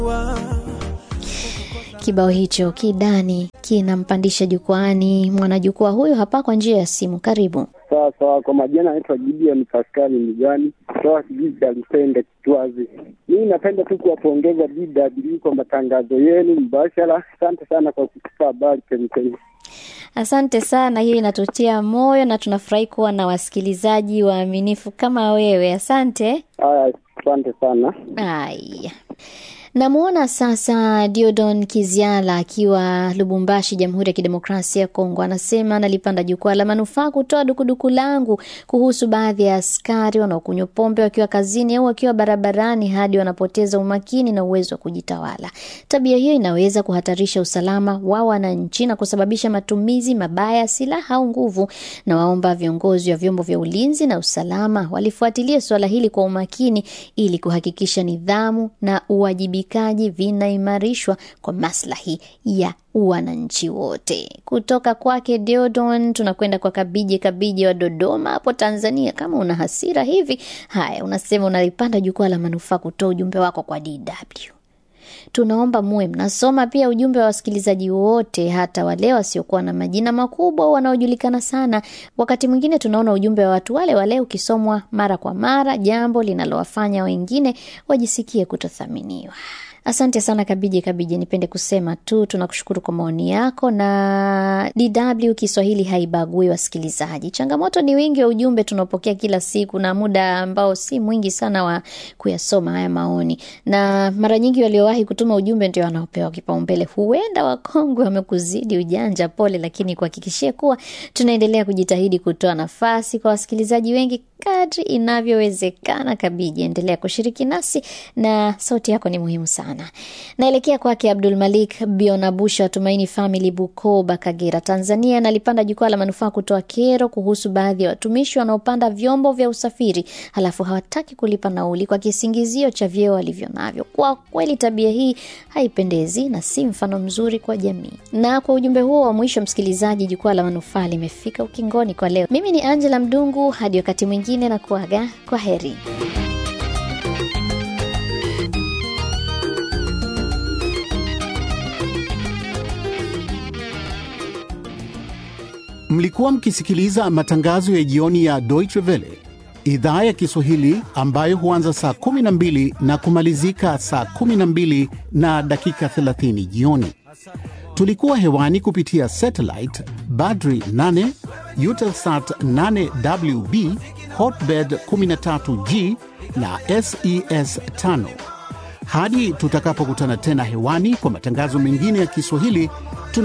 Kibao hicho kidani kinampandisha jukwaani mwanajukwaa huyo hapa kwa njia ya simu. Karibu. Sawa sawa, kwa majina anaitwa Gideon Paskali Migani kutoka kijiji cha Lusende Kitwazi. Mimi napenda tu kuwapongeza DW kwa matangazo yenu mbashara. Asante sana kwa kutupa habari chemchemi. Asante sana, hiyo inatutia moyo na tunafurahi kuwa na wasikilizaji waaminifu kama wewe. Asante. Haya, asante sana. Aya, namwona sasa Diodon Kiziala akiwa Lubumbashi, Jamhuri ya Kidemokrasia ya Kongo. Anasema analipanda jukwaa la manufaa kutoa dukuduku langu kuhusu baadhi ya askari wanaokunywa pombe wakiwa kazini au wakiwa barabarani hadi wanapoteza umakini na uwezo wa kujitawala. Tabia hiyo inaweza kuhatarisha usalama wa wananchi na kusababisha matumizi mabaya ya silaha au nguvu, na waomba viongozi wa vyombo vya ulinzi na usalama walifuatilia suala hili kwa umakini ili kuhakikisha nidhamu na uwajibikaji vinaimarishwa kwa maslahi ya wananchi wote. Kutoka kwake Deodon tunakwenda kwa Kabije Kabije wa Dodoma hapo Tanzania. Kama una hasira hivi, haya, unasema unalipanda jukwaa la manufaa kutoa ujumbe wako kwa DW. Tunaomba muwe mnasoma pia ujumbe wa wasikilizaji wote, hata wale wasiokuwa na majina makubwa au wanaojulikana sana. Wakati mwingine tunaona ujumbe wa watu wale wale ukisomwa mara kwa mara, jambo linalowafanya wengine wajisikie kutothaminiwa. Asante sana Kabije Kabije, nipende kusema tu tunakushukuru kwa maoni yako, na DW Kiswahili haibagui wasikilizaji. Changamoto ni wingi wa ujumbe tunaopokea kila siku na muda ambao si mwingi sana wa kuyasoma haya maoni, na mara nyingi waliowahi kutuma ujumbe ndio wanaopewa kipaumbele. Huenda wakongwe wamekuzidi ujanja, pole, lakini kuhakikishia kuwa tunaendelea kujitahidi kutoa nafasi kwa wasikilizaji wengi kadri inavyowezekana. Kabiji, endelea kushiriki nasi na sauti yako ni muhimu sana. Naelekea kwake Abdul Malik Bionabusha wa Tumaini Family, Bukoba, Kagera, Tanzania. Nalipanda jukwaa la manufaa kutoa kero kuhusu baadhi ya watumishi wanaopanda vyombo vya usafiri halafu hawataki kulipa nauli kwa kisingizio cha vyeo walivyo navyo. Kwa kweli tabia hii haipendezi na si mfano mzuri kwa jamii. Na kwa ujumbe huo wa mwisho, msikilizaji, jukwaa la manufaa limefika ukingoni kwa leo. Mimi ni Angela Mdungu, hadi wakati mwingine na kuaga kwa heri. Mlikuwa mkisikiliza matangazo ya jioni ya Deutsche Welle idhaa ya Kiswahili ambayo huanza saa 12 na kumalizika saa 12 na dakika 30 jioni. Tulikuwa hewani kupitia satellite Badri 8, Eutelsat 8WB, Hotbird 13G na SES 5. Hadi tutakapokutana tena hewani kwa matangazo mengine ya Kiswahili